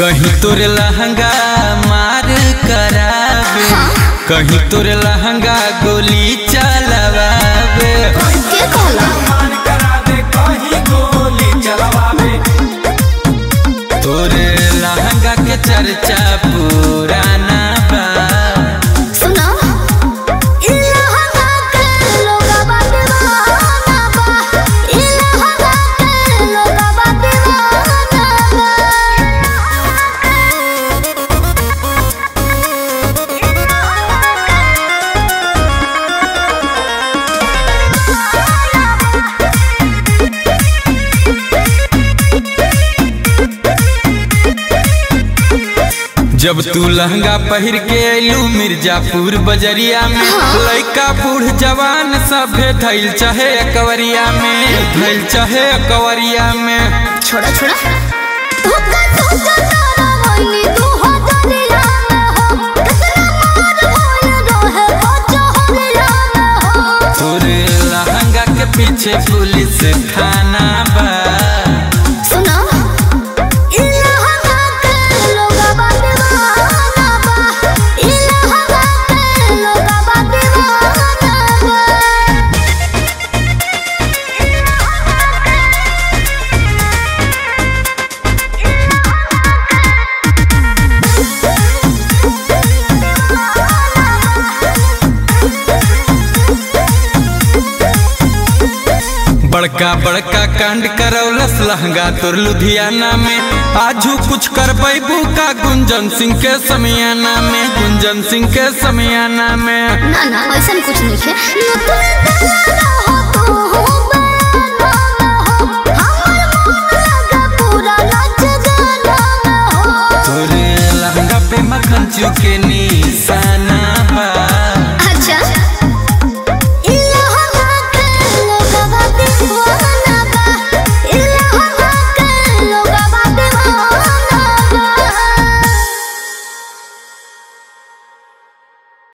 कहीं तोरे लहंगा मार करावे कहीं तोरे लहंगा गोली चलवावे के कहला तोरे लहंगा के चर्चा पुराना बा सुना इलाहा के लोगवा दीवाना बा इलाहा के लोगवा दीवाना जब तू लहंगा पहिर के अइलू मिर्जापुर बजरिया में लइका बूढ़ जवान सभे धैल चाहे अकवरिया में धैल चाहे अकवरिया में छोड़ा छोड़ा धोखा धोखा तारा होइनी तू हो दरिया में हो कितना मार होइल रहे हो जहरिया में हो तोरे लहंगा के पीछे पुलिस थाना बा सुना इलाहा के लोगवा दीवाना बा इलाहा के लोगवा दीवाना बा बड़का बड़का कांड करौलस लहंगा तोर लुधियाना में आजू कुछ कर पैबू का गुंजन सिंह के समियाना में गुंजन सिंह के समियाना में ना ना ऐसा कुछ नहीं है न तुम दलाना हो तू हो बयाना हो हमर मन लगा पूरा नाच गाना हो तोरे लहंगा पे मक्खन चुके